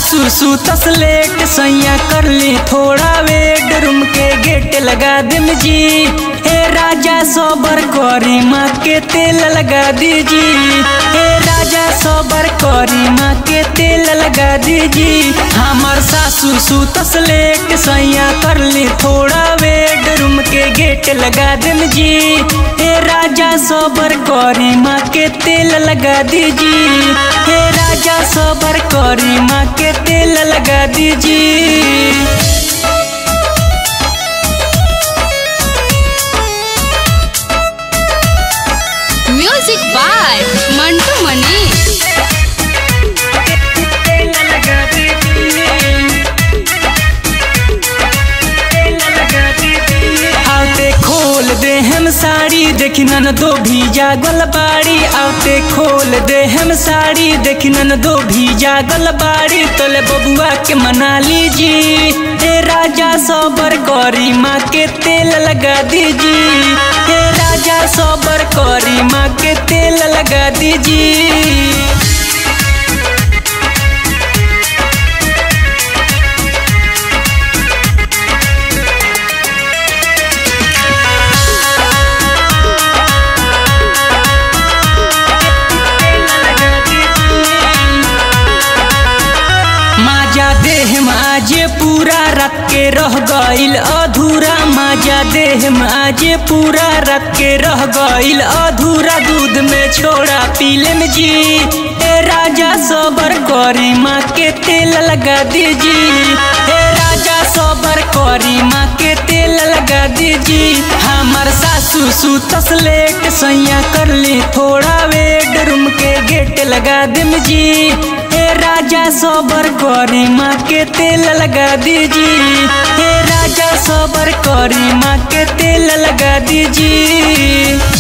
सासू सुतस लेट सैया कर ली थोड़ा वेट रूम के गेट लगा दिम जी हे राजा सोबर करी माँ के तेल लगा दीजी हे राजा सोबर करी माँ के तेल लगा दीजी हमर सासू सुतस लेट सैया कर ली थोड़ा वेट रूम के गेट लगा दिम जी हे राजा सोबर करी माँ के तेल लगा दीजी हे राजा सोबर करी माँ के तेल लगा दीजी म्यूजिक बाय मंटू मनीष आते खोल दे हम साड़ी देखी नन दो भी जागल बाड़ी आते खोल दे हम साड़ी देखी नन दो भी जागल बाड़ी तोले बबुआ के मना लीजी हे राजा सबर करी माँ के तेल लगा दीजी हे राजा सबर करी माँ के तेल लगा दीजी माजा देह माजे पूरा रख के रह गईल अधूरा माजा देह माजे पूरा रख के रह गईल अधूरा दूध में छोड़ा पीले में जी ए राजा सबर करी माँ के तेल लगा दीजी हे राजा सबर करी माँ के तेल लगा दीजी हमर सासू सुतस लेट सैया कर ली थोड़ा वेट रूम के गेट लगा दिम जी हे राजा सबर करी माँ के तेल लगा दीजी हे राजा सबर करी माँ के तेल लगा दीजी